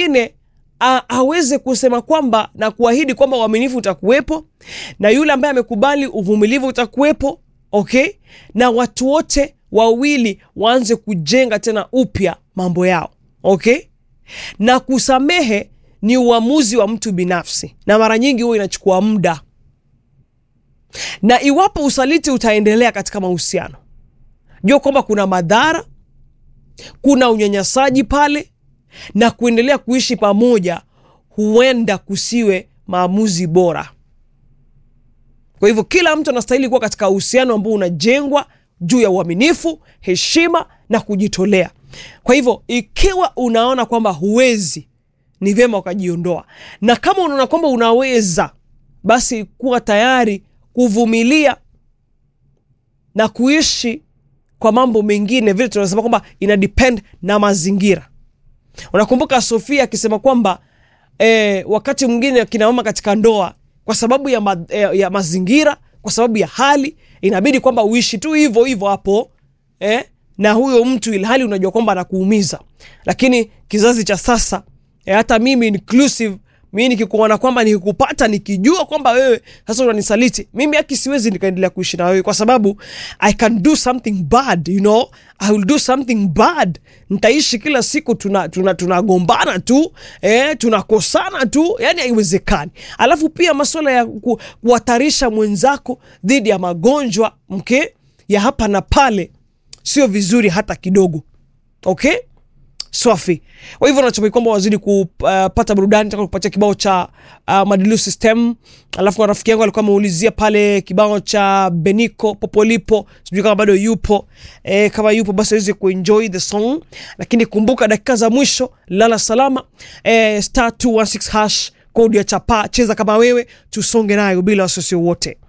mwingine a- aweze kusema kwamba na kuahidi kwamba uaminifu utakuwepo na yule ambaye amekubali uvumilivu utakuwepo okay na watu wote wawili waanze kujenga tena upya mambo yao okay na kusamehe ni uamuzi wa mtu binafsi na mara nyingi huwa inachukua muda na iwapo usaliti utaendelea katika mahusiano jua kwamba kuna madhara kuna unyanyasaji pale na kuendelea kuishi pamoja huenda kusiwe maamuzi bora kwa hivyo kila mtu anastahili kuwa katika uhusiano ambao unajengwa juu ya uaminifu heshima na kujitolea kwa hivyo ikiwa unaona kwamba huwezi ni vyema ukajiondoa na kama unaona kwamba unaweza basi kuwa tayari kuvumilia na kuishi kwa mambo mengine vile tunasema kwamba ina depend na mazingira unakumbuka sofia akisema kwamba eh, wakati mwingine akina mama katika ndoa kwa sababu ya, ma, eh, ya mazingira kwa sababu ya hali inabidi kwamba uishi tu hivyo hivyo hapo eh, na huyo mtu ilhali unajua kwamba anakuumiza lakini kizazi cha sasa eh, hata mimi inclusive mi nikikuona kwamba nikikupata nikijua kwamba wewe sasa unanisaliti mimi aki siwezi nikaendelea kuishi na wewe kwa sababu i can do something bad you know i will do something bad nitaishi kila siku tunagombana tuna, tuna tunagombana tu eh, tunakosana tu yani haiwezekani alafu pia masuala ya ku, kuhatarisha mwenzako dhidi ya magonjwa mke ya hapa na pale sio vizuri hata kidogo okay swafi kwa hivyo natumai kwamba wazidi kupata burudani taka kupatia kibao cha uh, madilu system alafu na rafiki yangu alikuwa ameulizia pale kibao cha beniko popolipo sijui kama bado yupo e, kama yupo basi aweze kuenjoy the song lakini kumbuka dakika za mwisho lala salama e, star 216 hash kodi ya chapa cheza kama wewe tusonge nayo bila wasiwasi wote